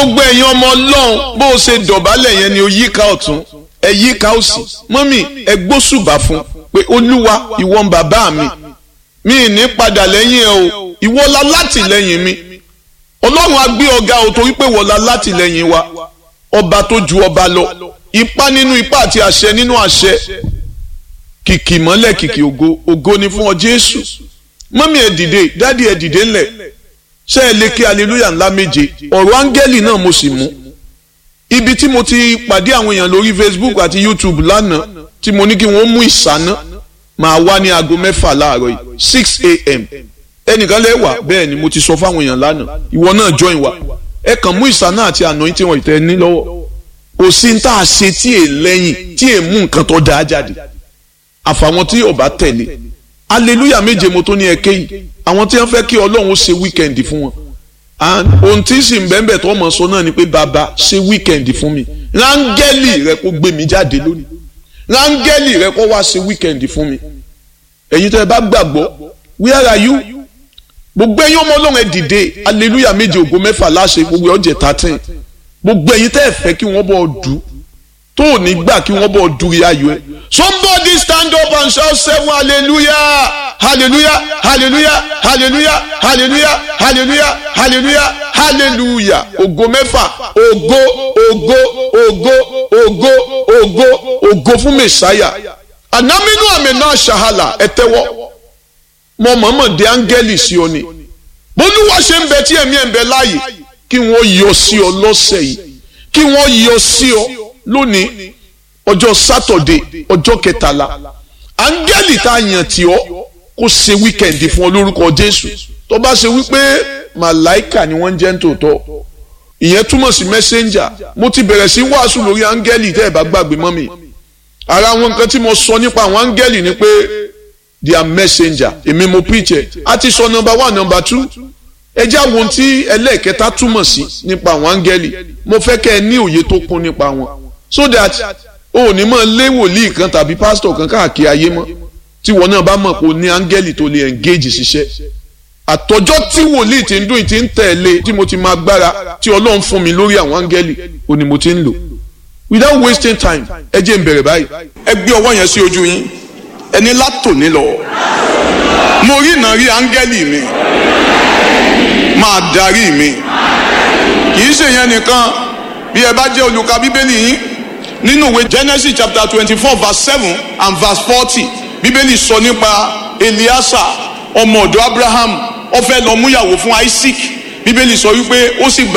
gbogbo ẹ̀yin ọmọ ọlọ́run bó o ṣe dọ̀bálẹ̀ yẹn ni o yíká ọ̀tún ẹ yíká òsì mọ́mì ẹ gbósùbà fún pé olúwa ìwọ ń bàbá mi mi ì ní padà lẹ́yìn ẹ o ìwọ la látìlẹ́yìn mi ọlọ́run á gbé ọ̀gá o torí pé wọ́n la látìlẹ́yìn wa ọba tó ju ọba lọ ipá nínú ipá àti àṣẹ nínú àṣẹ kìkì mọ́lẹ̀ kìkì ògo ògo ni fún ọ jésù mọ́mì ẹ dìde dádì ẹ dìde ńlẹ̀ ṣé ẹ lè kí aleluya ńlá méje ọ̀rọ̀ áńgẹ́lì náà mo sì mú ibi tí mo ti pàdé àwọn èèyàn lórí facebook àti youtube lánàá tí mo ní kí wọ́n mú ìsáná máa wá ní aago mẹ́fà láàárọ̀ yìí six a.m. ẹnìkan lẹ́wà bẹ́ẹ̀ ni mo ti sọ fáwọn èèyàn lánàá ìwọ náà join wa ẹ kàn mú ìsáná àti àná tí wọ́n ìtẹ́ ní lọ́wọ́ kò sí ní tá a ṣe tí è lẹ́yìn tí è mú nǹkan tó dáa jáde àfàwọn tí ò bá tẹ̀lé aleluya méje mo tó ní ẹ kéyìí àwọn tí wọ́n fẹ́ kí ọlọ́run ṣe wíkẹ̀ndì fún wọn ohun tí sì ń bẹ́ẹ̀ tó mọ̀ sọ náà ni pé bàbá ṣe wíkẹ̀ndì fún mi rángẹ́lì rẹ kó gbé mi jáde lónìí rángẹ́lì rẹ kó wá ṣe wíkẹ̀ndì fún mi ẹ̀yin tó ẹ bá gbàgbọ́ where are you gbogbo ẹ̀yin ọmọ ọlọ́run ẹ dìde aleluya méje ògo mẹ́fà láṣẹ gbogbo ọjẹ́ thirteen gbogbo ẹ̀yin tẹ́ ẹ fẹ́ kí wọ́n bọ̀ dù tó ò ní gbà kí wọ́n bọ̀ dùrí ayọ̀ ẹ somebody stand up and shout seven hallelujah hallelujah hallelujah hallelujah hallelujah hallelujah hallelujah hallelujah ògo mẹ́fà ògo ògo ògo ògo ògo ògo fún mẹsáyà anamínú àmì náà ṣàhálà ẹ tẹ́wọ́ mọ mọ̀mọ́ dé áńgẹ́lì sí ọ ni bólúwa ṣe ń bẹ tí ẹ̀mí ẹ̀ ń bẹ láàyè kí wọ́n yọ sí ọ lọ́sẹ̀ yìí kí wọ́n yọ sí ọ lónìí ọjọ́ sátọ̀dé ọjọ́ kẹtàlá áńgẹ́lì tá a yàn tí ọ kó ṣe wíkẹ̀ndì fún ọ lórúkọ jésù tó bá ṣe wípé màláìkà ni wọ́n ń jẹ́ ń tòótọ́ ìyẹn túmọ̀ sí mẹ́sẹ́ńjà mo ti bẹ̀rẹ̀ sí wàásù lórí áńgẹ́lì tẹ́ ẹ̀ bá gbàgbé mọ́ mi ara àwọn nǹkan tí mo sọ nípa àwọn áńgẹ́lì ni pé they are messenger èmi mo preach ẹ̀ a ti sọ number one number two ẹ jẹ́ àwọn tí ẹlẹ́ẹ̀kẹta túmọ̀ sí nípa àwọn áńgẹ́lì mo fẹ́ kẹ́ ẹ ní òye tó kún nípa wọn so that o ò ní mọ̀ lé wòlíì kan tàbí pásítọ̀ kan káàkiri ayé mọ́ tí wọn náà bá mọ̀ pé o ní áńgẹ́lì tó lè engage ṣiṣẹ́ àtọjọ́ tí wòlíì ti ń dún ti ń tẹ̀lé tí mo ti máa gbára tí ọlọ́run fún mi lórí àwọn áńgẹ́lì o ni mo ti ń lò without wasting time ẹ jẹ́ n bẹ̀rẹ̀ báyìí. ẹ gbé ọwọ́ yẹn sí ojú yín ẹni látòní lọ mo rí ìnà rí áńgẹ́lì mi máa darí mi kì í ṣe yẹn nìkan bí ẹ bá jẹ́ olùka bíbélì yín nínú ìwé Genesis chapter twenty four verse seven and verse forty bíbélì sọ nípa Eliasa ọmọ ọ̀dọ̀ Abraham ó fẹ́ lọ múyàwó fún Isaac bíbélì sọ wípé ó sì gbà